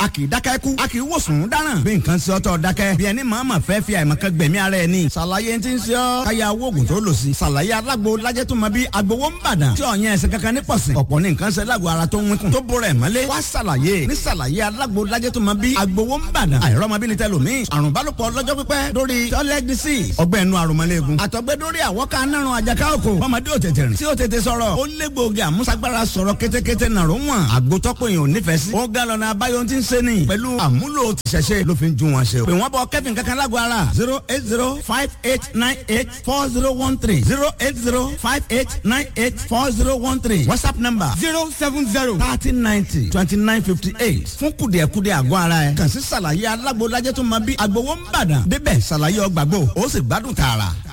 a kì í dákẹ́ kú a kì í wòsàn dáràn bí nǹkan ṣe ọtọ dákẹ́ bí ẹni màmá fẹ́ fi àìmọ̀kan gbẹ̀mí ara ẹ̀ ní. ṣàlàyé ti ń ṣe ọ́ káyà owó oògùn tó lò sí. ṣàlàyé alágbo lajẹ́ tó máa bí agbowó ń bàdàn tí ọ̀yàn ẹ̀sìn kankan ní pọ̀sìn. ọ̀pọ̀ ní nǹkan ṣe lágbo ara tó ń wínkùn tó bọ̀rẹ̀ mọ́lé. wá ṣàlàyé ní ṣàlàyé alágbo lajẹ́ tó máa bí agbowó ń bàdàn. àìrọ́mọbìnrin tẹ lòmíì. àrùn bálòpọ̀ lọ́jọ́ pípẹ́ lórí toilet disease. ọgbẹ́ inú àrùnmọ́lẹ́gùn. àtọ̀gbẹ́ lórí àwọ̀ká nárun àjàká òkò. ọmọdé ò tètè rìn. tí ò tètè sọ̀rọ̀. ó lé gbòógì àmúṣagbára sọ̀rọ̀ kétékété nàró wọn. àgbótọ́pọ̀ èèyàn ò nífẹ̀ẹ́ sí. ó ga lọ́nà abáyọ ti ń ṣe ni. pẹ̀lú àmúlò tìṣẹ̀ṣe ló fi ń ju wọn ṣe. pè wọ́n bọ kẹ́fìn kankan lágbo ara. zero eight zero five eight nine eight four zero one three zero eight zero five eight nine eight four zero one three whatsapp number zero seven zero thirty ninety twenty nine fifty eight fún kùdìẹ̀kudìẹ̀ àgọ́ ara ẹ̀ kàn sí ṣàlàyé alágbo lajẹ́ tó máa bí agbowó ń bàdàn débẹ̀ ṣàlàyé ọgbàgbọ́ ó sì gbádùn tààrà.